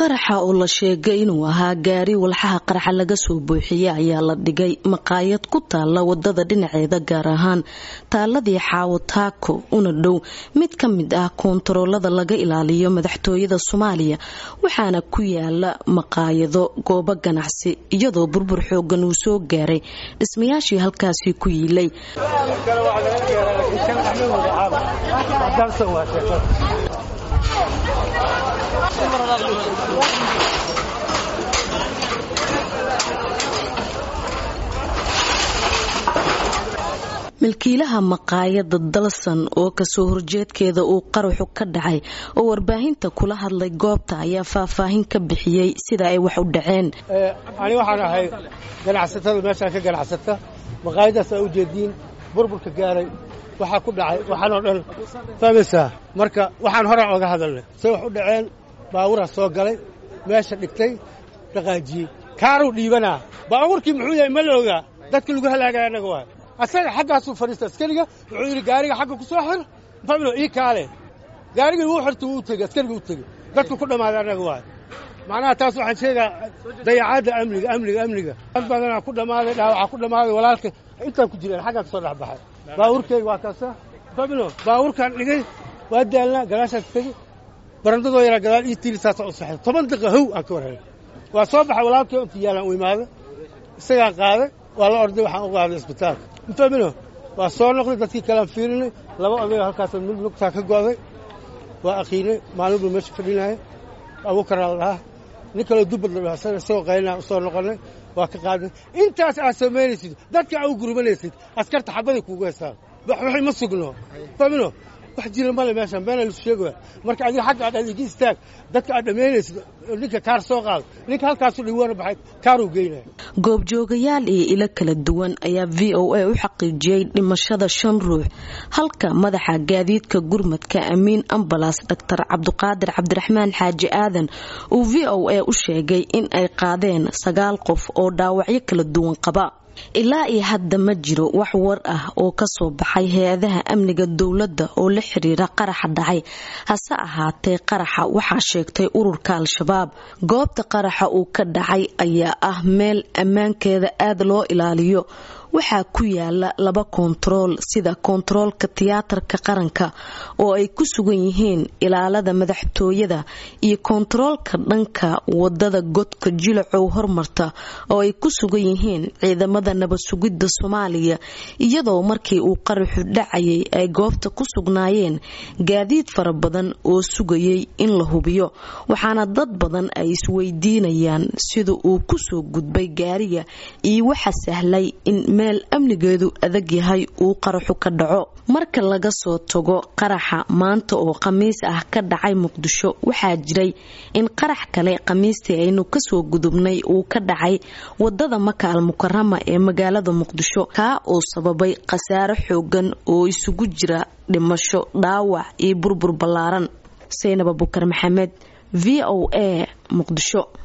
qaraxa oo la sheegay inuu ahaa gaari walxaha qaraxa laga soo buuxiyey ayaa la dhigay maqaayad ku taala wadada dhinaceeda gaar ahaan taaladii xaawo taako una dhow mid ka mid ah koontaroolada laga ilaaliyo madaxtooyada soomaaliya waxaana ku yaala maqaayado goobo ganacsi iyadoo burbur xoogan uu soo gaaray dhismayaashii halkaasi ku yiilay milkiilaha maqaayada dalsan oo kasoo horjeedkeeda uu qaraxu ka dhacay oo warbaahinta kula hadlay goobta ayaa faahfaahin ka bixiyey sida ay wax u dhaceen ani waxaan ahay ganacsatada meeshaan ka ganacsata maqaayadaas aa ujeediin burburka gaaray waxaa ku dhacay waxaan oo dhan fahmaysaa marka waxaan horaan oga hadalnay say wax u dhaceen baaburaa soo galay meesha dhigtay dhaqaajiyey kaaruu dhiibanaa baabuurkii muxuu yahay ma la ogaa dadka lagu halaagaya annaga waay asaga xaggaasuu fadhiista askariga wuxuu yidhi gaariga xagga ku soo xir fablo ii kaale gaarigii wuu xirta wuu tegey askariga u tegey dadku ku dhammaaday annaga waay macnaha taas waxaan sheegaa dayacaadda amniga amniga amniga dad badanaa ku dhammaaday dhaawacaa ku dhammaaday walaalka intaan ku jireen xaggaa ka soo dhex baxay baabuurkeyga waa kaasa fablo baabuurkaan dhigay waa daalnaa gadaashaas tegey barandadoo yaraa gadaal ii tiiri saasa u saxay toban daqiiqa how aan ka warhelay waa soo baxay walaalkii inta yaalaan u imaada isagaa qaaday waa la orday waxaan u qaaday isbitaalka mafahmino waa soo noqday dadkii kalean fiirinay laba odayoo halkaas mid lugtaa ka go'day waa aqiinay maalin buu meesha fadhinaya abuukaraa la dhahaa nin kaloo dubbad la dhaha isaga isagoo qaynaa u soo noqonnay waa ka qaadnay intaas aad samaynaysid dadka aa u gurmanaysid askarta xabaday kuugu heystaan waxay ma sugno fahmino wax jira male meeshaan beena lisu sheegaya marka adiga xagga aad adigi istaag dadka aad dhammaynaysid ninka kaar soo qaado ninka halkaasu dhiwana baxay kaaruu geynaya goobjoogayaal iyo ilo kala duwan ayaa v o a u xaqiijiyey dhimashada shan ruux halka madaxa gaadiidka gurmadka amiin ambalas doctor cabduqaadir cabdiraxmaan xaaji aadan uu v o a u sheegay in ay qaadeen sagaal qof oo dhaawacyo kala duwan qaba ilaa iyo hadda ma jiro wax war ah oo kasoo baxay hay-adaha amniga dowladda oo la xiriira qaraxa dhacay hase ahaatee qaraxa waxaa sheegtay ururka al-shabaab goobta qaraxa uu ka dhacay ayaa ah meel ammaankeeda aada loo ilaaliyo waxaa ku yaala laba koontarool sida koontaroolka tiyaatarka qaranka oo ay ku sugan yihiin ilaalada madaxtooyada iyo koontaroolka dhanka wadada godka jilacow hormarta oo ay ku sugan yihiin ciidamada nabad sugidda soomaaliya iyadoo markii uu qaraxu dhacayay ay goobta ku sugnaayeen gaadiid fara badan oo sugayay in la hubiyo waxaana dad badan ay isweydiinayaan sida uu kusoo gudbay gaariga iyo waxa sahlay in meel amnigeedu adag yahay uu qaraxu ka dhaco marka laga soo tago qaraxa maanta oo khamiis ah ka dhacay muqdisho waxaa jiray in qarax kale khamiistii aynu kasoo gudubnay uu ka dhacay wadada maka al mukarama ee magaalada muqdisho kaa oo sababay khasaare xoogan oo isugu jira dhimasho dhaawac iyo burbur ballaaran saynab abukar maxamed v o a muqdisho